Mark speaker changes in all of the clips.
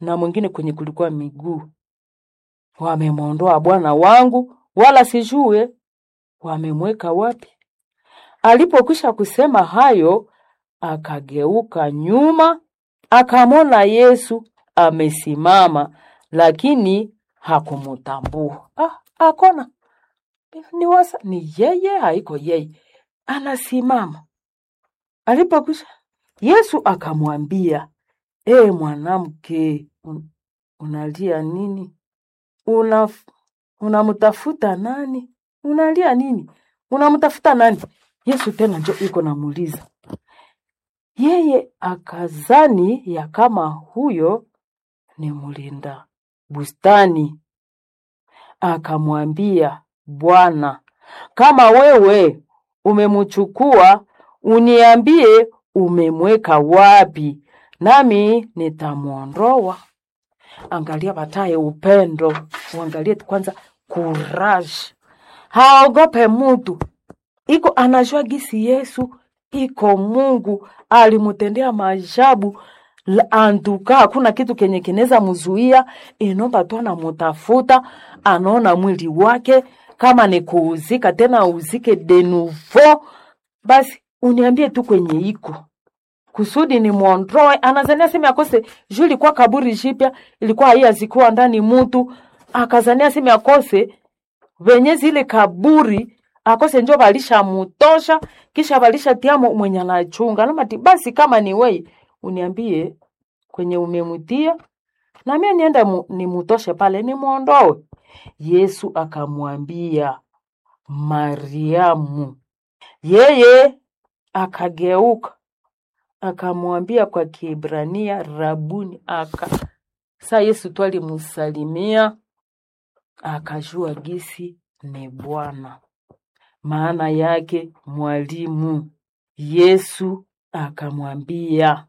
Speaker 1: na mwingine kwenye kulikuwa miguu. Wamemwondoa Bwana wangu, wala sijue wamemweka wapi. Alipokwisha kusema hayo, akageuka nyuma, akamwona Yesu amesimama, lakini hakumutambua. Ah, akona ni wasa, ni yeye, haiko yeye, anasimama. Alipokwisha, Yesu akamwambia, e mwanamke, un, unalia nini? Una unamtafuta nani? Unalia nini? Unamtafuta nani? Yesu tena njo iko namuuliza. Yeye akazani ya kama huyo ni mlinda bustani, akamwambia, Bwana, kama wewe umemchukua, uniambie umemweka wapi, nami nitamwondoa. Angalia bataye upendo, uangalie kwanza courage, haogope mutu, iko anajua gisi Yesu iko Mungu alimutendea maajabu La- antuka hakuna kitu kenye kinaweza mzuia, inomba tu anamutafuta, anaona mwili wake kama ni kuuzika tena uzike de nouveau, basi uniambie tu kwenye iko kusudi ni mwondoe. Anazania sema akose juu ilikuwa kaburi jipya, ilikuwa haiyazikuwa ndani mutu, akazania sema akose venye zile kaburi akose njo balisha mutosha kisha balisha tiamo mwenye anachunga namati basi kama ni wei uniambie kwenye umemutia na mimi niende mu, nimutoshe pale nimwondoe yesu akamwambia mariamu yeye akageuka akamwambia kwa kiebrania rabuni aka sa yesu tu alimusalimia akajua gisi ni bwana maana yake mwalimu. Yesu akamwambia,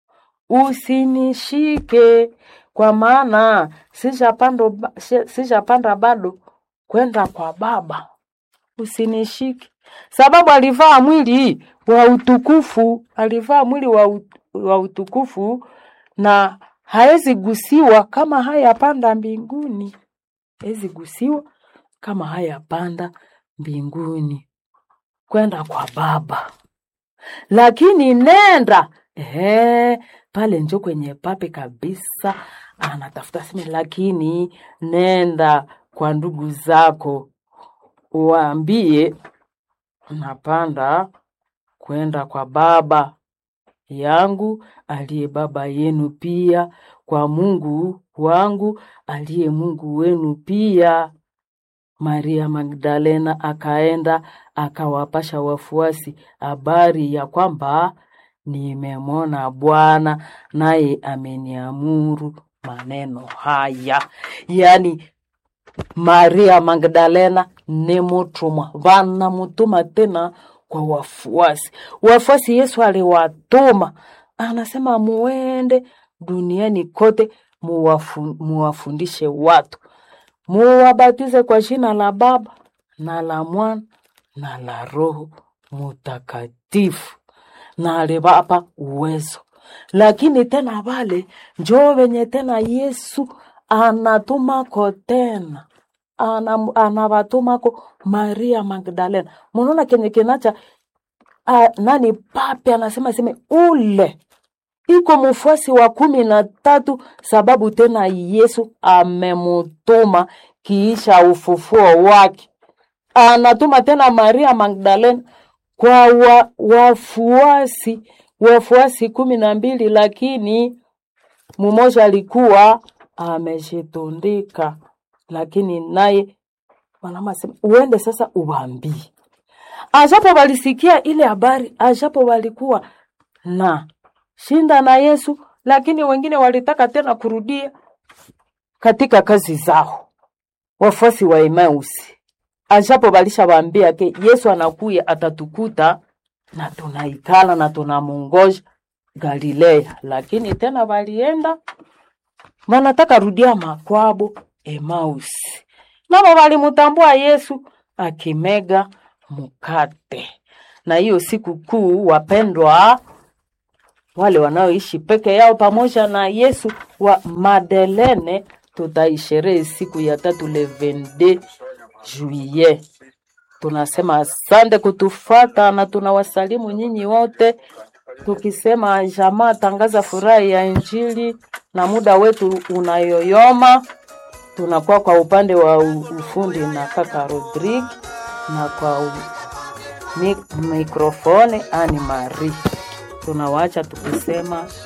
Speaker 1: usinishike kwa maana sijapanda ba- si- sijapanda bado kwenda kwa Baba. Usinishike sababu alivaa mwili wa utukufu, alivaa mwili wa, ut- wa utukufu na haezi gusiwa kama hayapanda mbinguni, haezi gusiwa kama hayapanda mbinguni kwenda kwa Baba. Lakini nenda ehe, pale njo kwenye pape kabisa, anatafuta sema, lakini nenda kwa ndugu zako uwaambie napanda kwenda kwa Baba yangu aliye Baba yenu pia, kwa Mungu wangu aliye Mungu wenu pia. Maria Magdalena akaenda akawapasha wafuasi habari ya kwamba nimemwona Bwana naye ameniamuru maneno haya. Yaani Maria Magdalena ni mutumwa, vanamutuma tena kwa wafuasi. Wafuasi Yesu aliwatuma, anasema muende duniani kote muwafu, muwafundishe watu muwabatize kwa jina la Baba na la Mwana na la Roho Mutakatifu, na aliwapa uwezo. Lakini tena wale njoo wenye tena Yesu anatumako tena ana, anawatumako Maria Magdalena. Munaona kenye kinacha a, nani pape anasema seme ule iko mfuasi wa kumi na tatu sababu tena Yesu amemutuma kiisha ufufuo wake. Anatuma tena Maria Magdalena kwa wa, wafuasi wafuasi kumi na mbili, lakini mmoja alikuwa amejitundika, lakini naye mwanama sema uende sasa uwaambie. Ajapo walisikia ile habari, ajapo walikuwa na shinda na Yesu, lakini wengine walitaka tena kurudia katika kazi zao. Wafuasi wa Emausi ajapo walishawaambia ke Yesu anakuya atatukuta na tunaikala na tunamungoja Galilea, lakini tena walienda wanataka rudia makwabo Emausi, nabo walimutambua Yesu akimega mkate. Na hiyo siku kuu, wapendwa, wale wanaoishi peke yao pamoja na Yesu wa Madelene. Tutaisherehe siku ya tatu le 22 juillet. Tunasema asante kutufata na tunawasalimu nyinyi wote tukisema jamaa tangaza furaha ya Injili, na muda wetu unayoyoma. Tunakuwa kwa upande wa u- ufundi na kaka Rodrigue na kwa u- mi- mikrofoni Ani Marie. Tunawaacha tukisema